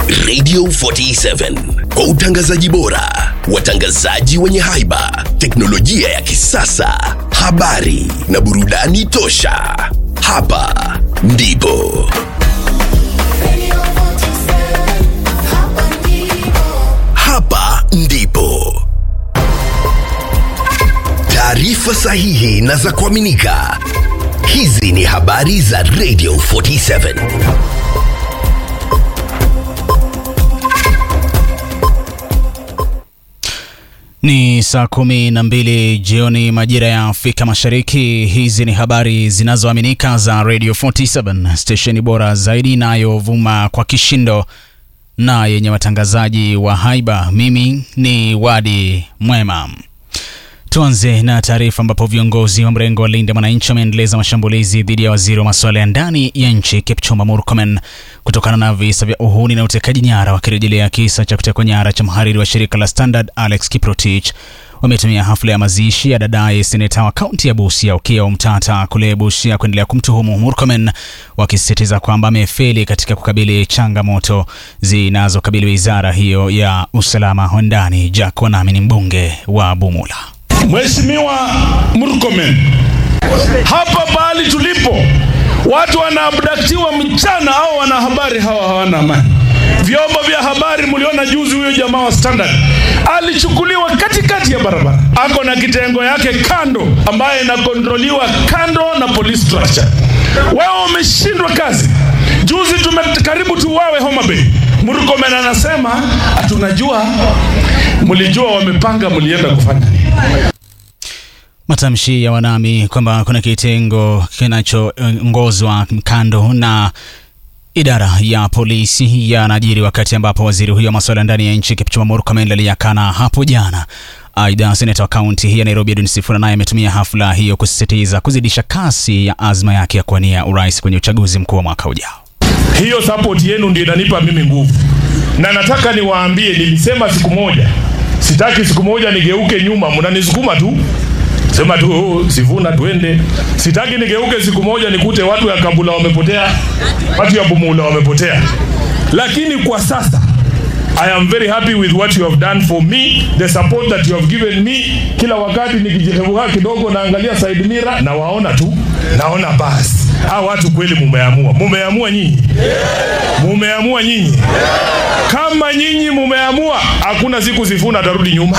Radio 47 kwa utangazaji bora, watangazaji wenye haiba, teknolojia ya kisasa, habari na burudani tosha. Hapa ndipo hapa ndipo taarifa sahihi na za kuaminika. Hizi ni habari za Radio 47. Ni saa kumi na mbili jioni majira ya Afrika Mashariki. Hizi ni habari zinazoaminika za Radio 47, stesheni bora zaidi inayovuma kwa kishindo na yenye watangazaji wa haiba. Mimi ni Wadi Mwema. Tuanze na taarifa ambapo viongozi wa mrengo wa Linda Mwananchi wameendeleza mashambulizi dhidi ya waziri wa masuala ya ndani ya nchi Kipchumba Murkomen kutokana na visa vya uhuni na utekaji nyara, wakirejelea kisa cha kutekwa nyara cha mhariri wa shirika la Standard Alex Kiprotich. Wametumia hafla ya mazishi ya dadaye seneta wa kaunti ya Busia Okiya Omtata kule Busia kuendelea kumtuhumu Murkomen, wakisisitiza kwamba amefeli katika kukabili changamoto zinazokabili wizara hiyo ya usalama wa ndani. Jack Wanami ni mbunge wa Bumula. Mheshimiwa Murkomen, hapa pahali tulipo watu wanaabdaktiwa mchana au wanahabari hawa hawana amani. Vyombo vya habari mliona juzi, huyo jamaa wa Standard alichukuliwa katikati ya barabara, ako na kitengo yake kando, ambaye inakontroliwa kando na police structure. Wao wameshindwa kazi. Juzi tumekaribu tuwawe Homa Bay. Murkomen anasema tunajua, mlijua wamepanga, mlienda kufanya nini? Matamshi ya Wanami kwamba kuna kitengo kinachoongozwa kando na idara ya polisi yanajiri wakati ambapo waziri huyo wa masuala ndani ya nchi Kipchumba Murkomen aliyakana hapo jana. Aidha, seneta wa kaunti hii ya Nairobi Edwin Sifuna naye ametumia hafla hiyo kusisitiza kuzidisha kasi ya azma yake ya kuwania urais kwenye uchaguzi mkuu wa mwaka ujao. Hiyo support yenu ndio inanipa mimi nguvu, na nataka niwaambie, nilisema siku moja, sitaki siku moja nigeuke nyuma, mnanisukuma tu sema tu oh, Sifuna tuende. Sitaki nigeuke siku moja nikute watu ya Kabula wamepotea, watu ya Bumula wamepotea. Lakini kwa sasa I am very happy with what you have done for me, the support that you have given me. Kila wakati nikijihevuka kidogo naangalia side mirror na waona tu, naona basi hawa watu kweli mumeamua, mumeamua nyinyi, mumeamua nyinyi. Kama nyinyi mumeamua, hakuna siku Sifuna atarudi nyuma.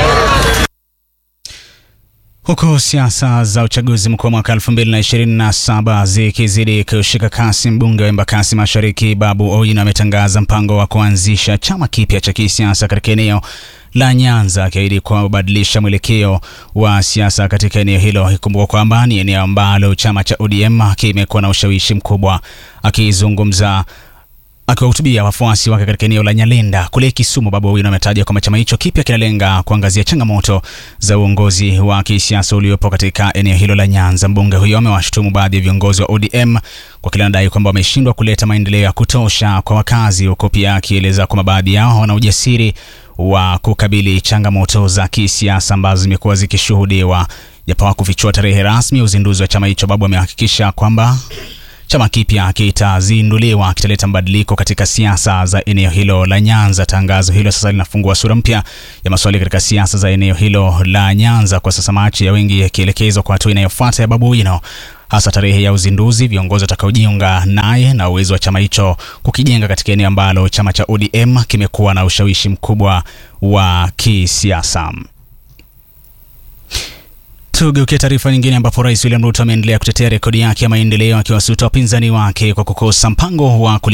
Huku siasa za uchaguzi mkuu wa mwaka 2027 zikizidi kushika kasi, mbunge wa Embakasi Mashariki Babu Owino ametangaza mpango wa kuanzisha chama kipya cha kisiasa katika eneo la Nyanza, akiahidi kubadilisha mwelekeo wa siasa katika eneo hilo. Ikumbuka kwamba ni eneo ambalo chama cha ODM kimekuwa na ushawishi mkubwa. Akizungumza akiwahutubia wafuasi wake katika eneo la Nyalenda kule Kisumu, Babu Owino ametaja kwamba chama hicho kipya kinalenga kuangazia changamoto za uongozi wa kisiasa uliopo katika eneo hilo la Nyanza. Mbunge huyo amewashutumu baadhi ya viongozi wa ODM kwa kile anadai kwamba wameshindwa kuleta maendeleo ya kutosha kwa wakazi, huko pia akieleza kwamba baadhi yao wana ujasiri wa kukabili changamoto za kisiasa ambazo zimekuwa zikishuhudiwa. Japo hakufichua tarehe rasmi ya uzinduzi wa chama hicho, Babu amehakikisha kwamba chama kipya kitazinduliwa kitaleta mabadiliko katika siasa za eneo hilo la Nyanza. Tangazo hilo sasa linafungua sura mpya ya maswali katika siasa za eneo hilo la Nyanza, kwa sasa macho ya wengi yakielekezwa kwa hatua inayofuata ya Babu Owino, hasa tarehe ya uzinduzi, viongozi watakaojiunga naye na uwezo wa chama hicho kukijenga katika eneo ambalo chama cha ODM kimekuwa na ushawishi mkubwa wa kisiasa. Tugeukia taarifa nyingine ambapo Rais William Ruto ameendelea kutetea rekodi yake ya maendeleo akiwasuta wapinzani wake kwa kukosa mpango wa